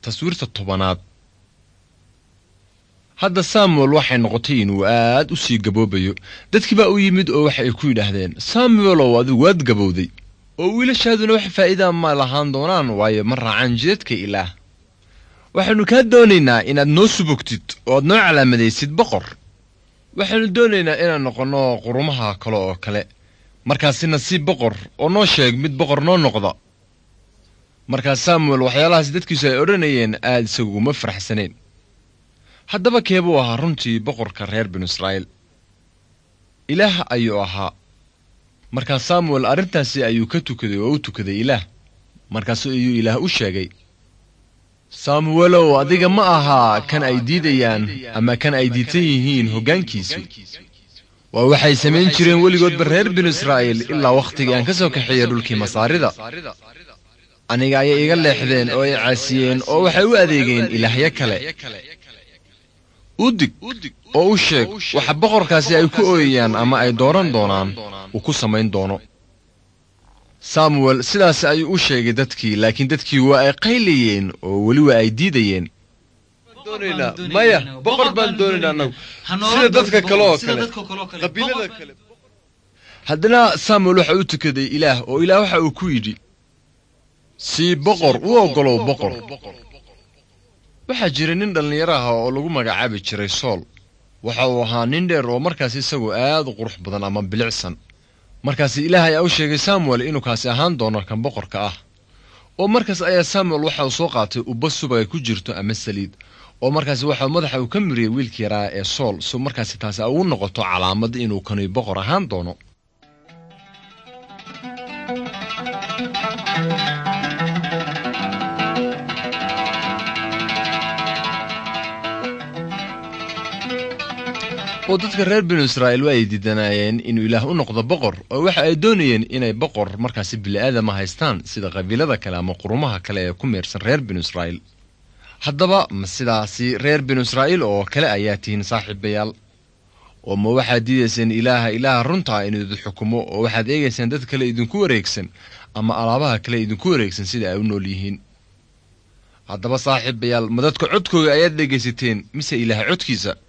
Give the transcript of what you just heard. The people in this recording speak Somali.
taswiirta tobanaad hadda samuel waxay noqotay inuu aad u sii gaboobayo dadkii baa u yimid oo waxa ay ku yidhaahdeen samuelow adigu waad gabowday oo wiilashaaduna wax faa'iidaa ma lahaan doonaan waayo ma raacaan jidadka ilaah waxaannu kaa doonaynaa inaad noo subogtid oo aad noo calaamadaysid boqor waxaannu doonaynaa inaan noqonno qurumaha kale oo kale markaasina si boqor oo noo sheeg mid boqor noo noqda markaas samuel waxyaalahaas dadkiisu ay odhanayeen aad isaguma faraxsaneen haddaba keebuu ahaa runtii boqorka reer binu israa'iil ilaah ayuu ahaa markaas samuel arrintaasi ayuu ka tukaday oo u tukaday ilaah markaas ayuu ilaah u sheegay samuelow adiga ma ahaa kan ay diidayaan ama kan ay diidsan yihiin hoggaankiisu waa waxay samayn jireen weligoodba reer binu israa'iil ilaa wakhtigii aan ka soo kaxeeyey dhulkii masaarida aniga ayay iga leexdeen oo ay caasiyeen oo waxay u adeegeen ilaahyo kale u dig oo u sheeg waxa boqorkaasi ay ku ooyayaan ama ay dooran doonaan uu ku samayn doono samuel sidaas ayuu u sheegay dadkii laakiin dadkii waa ay qaylayeen oo weli waa ay diidayeen maya boqor baan doonaynaa anagu sida dadka kale oo kale qabiilada kale haddana samuel waxa u tukaday ilaah oo ilaah waxa uu ku yidhi sii boqor u oggolow boqor waxaa jira nin dhallinyaro ah oo lagu magacaabi jiray sool waxa uu ahaa nin dheer oo markaas isagu aad u qurux badan ama bilicsan markaas ilaah ayaa u sheegay samuel inuu kaasi ahaan doono kan boqorka ah oo markaas ayaa samuel waxa uu soo qaatay ubba subag ay ku jirto ama saliid oo markaas waxa madaxa uu ka miriyey wiilkii yaraa ee sool si markaasi taasi ugu noqoto calaamad inuu kani boqor ahaan doono oo dadka reer binu israa'iil waa ay diidanaayeen inuu ilaah u noqdo boqor oo waxa ay doonayeen inay boqor markaasi bili'aadama haystaan sida qabiilada kale ama qurumaha kale ee ku meersan reer binu israa'iil haddaba ma sidaasi reer binu israa'iil oo kale ayaa tihiin saaxiibayaal oo ma waxaad diidayseen ilaaha ilaaha runtaa inuu idin xukumo oo waxaad eegaysaan dad kale idinku wareegsan ama alaabaha kale idinku wareegsan sida ay u nool yihiin haddaba saaxiibayaal ma dadka codkooga ayaad dhegaysateen mise ilaah codkiisa